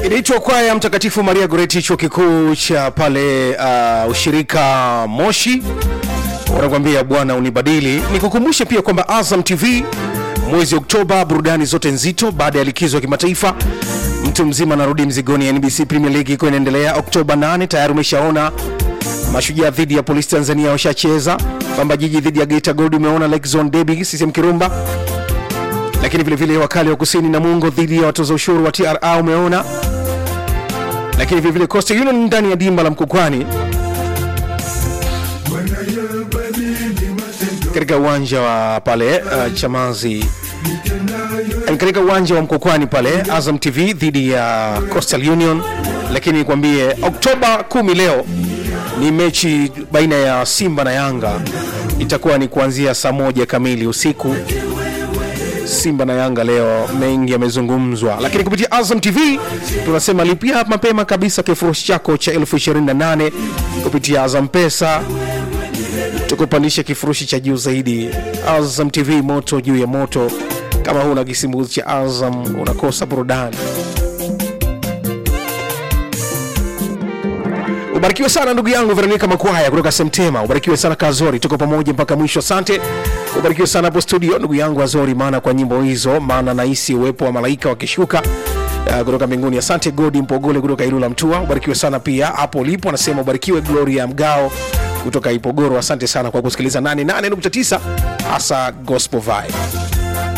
inaitwa kwaya Mtakatifu Maria Goreti, chuo kikuu cha pale uh, ushirika Moshi, wanakuambia Bwana unibadili. Nikukumbushe pia kwamba Azam TV mwezi Oktoba, burudani zote nzito baada ya likizo ya kimataifa. Mtu mzima anarudi mzigoni. NBC Premier League iko inaendelea Oktoba 8, tayari umeshaona Mashujaa dhidi ya Polisi Tanzania washacheza, Pamba Jiji dhidi ya Geita Gold umeona, Lake Zone Derby CCM Kirumba, lakini vile vile wakali wa kusini na Mungo dhidi ya watoza ushuru wa TRA umeona, lakini vile vile Coastal Union ndani ya dimba la Mkokwani katika uwanja wa pale uh, Chamazi eh, katika uwanja wa Mkokwani pale Azam TV dhidi ya Coastal Union. Lakini nikwambie Oktoba 10 leo ni mechi baina ya Simba na Yanga, itakuwa ni kuanzia saa moja kamili usiku. Simba na Yanga leo, mengi yamezungumzwa, lakini kupitia Azam TV tunasema lipia mapema kabisa kifurushi chako cha elfu 28 kupitia Azam Pesa tukupandisha kifurushi cha juu zaidi. Azam TV, moto juu ya moto. Kama huna kisimbuzi cha Azam unakosa burudani. Ubarikiwe sana ndugu yangu Veronica Makwaya kutoka Semtema. Ubarikiwe sana Kazori, tuko pamoja mpaka mwisho. Asante. Ubarikiwe sana hapo studio ndugu yangu Azori, maana kwa nyimbo hizo, maana nahisi uwepo wa malaika wakishuka uh, kutoka mbinguni. Asante Godi Mpogole kutoka Ilula Mtua. Ubarikiwe sana pia hapo ulipo, anasema ubarikiwe Gloria Mgao kutoka Ipogoro. Asante sana kwa kusikiliza 88.9 hasa Gospel Vibe.